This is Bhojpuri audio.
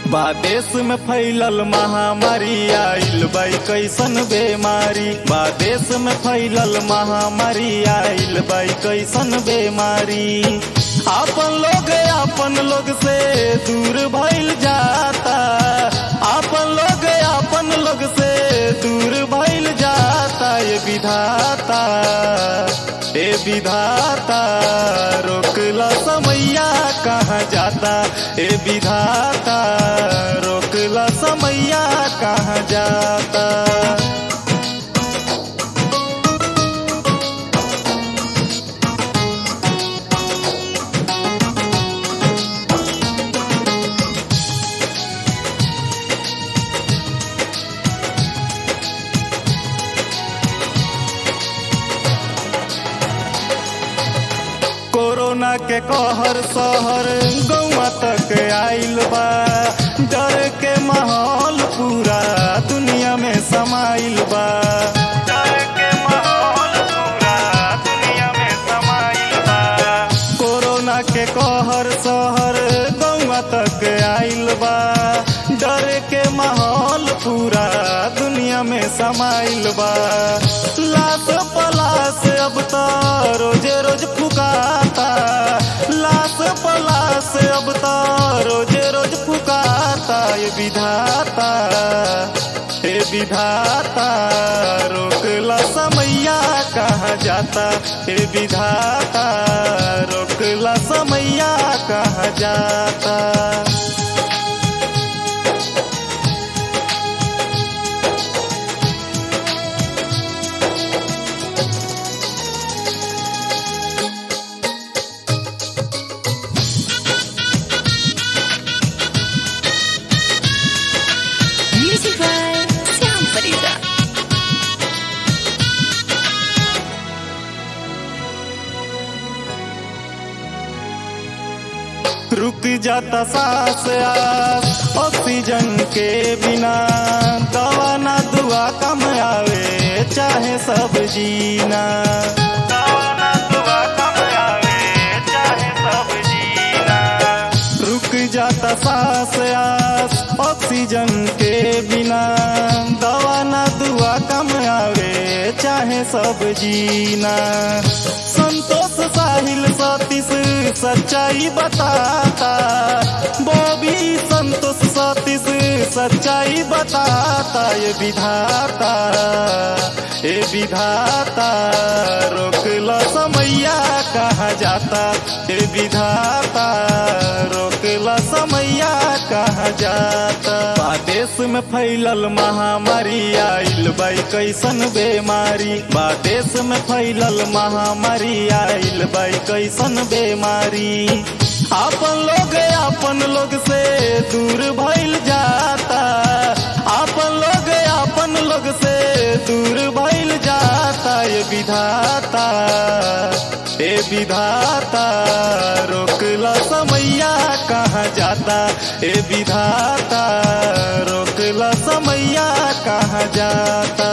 बा देश में फैलल महामारी आइल बाई कैसन बेमारी बा देश में फैलल महामारी आइल बाई कैसन बेमारी आपन लोग आपन लोग से दूर भइल जाता आपन लोग आपन लोग से दूर भइल जाता ये विधाता ए विधाता रोकला समैया कहाँ जाता ए विधाता रोकला समैया कहाँ जाता कोरोना के कहर सहर गौवा तक आइल बा डर के माहौल पूरा दुनिया में समाइल बा डर के माहौल पूरा दुनिया में समाइल बा कोरोना के कहर सहर गौवा तक आइल बा डर के माहौल पूरा दुनिया में समाइल बा लाश पलाश अब तो रोजे रोज फुकाता लाश पलाश अब तो रोजे रोज फुकाता ये विधाता हे विधाता रोकला समैया कहाँ जाता हे विधाता रोकला समैया कहाँ जाता Music by Syam Farida. रुक जाता सांस आस ऑक्सीजन के बिना दवा ना दुआ कम आवे चाहे सब जीना दवा ना दुआ कम आवे चाहे सब जीना रुक जाता सांस आस ऑक्सीजन के बिना दवा ना दुआ कम आवे चाहे सब जीना संतोष साहिल सतीश सच्चाई बताता बॉबी संतोष सतीश सच्चाई बताता ये विधाता ये विधाता रोकला समैया कहाँ जाता ये विधाता रोकला समैया कहाँ जाता बा देश में फैलल महामारी आइल बाई कैसन बेमारी बा देश में फैलल महामारी आइल बाई कैसन बेमारी आपन लोग आपन लोग से दूर भइल जाता आपन लोग आपन लोग से दूर भइल जाता ये विधाता ए विधाता रोकला समैया कहाँ जाता ए विधाता रोकला समैया कहाँ जाता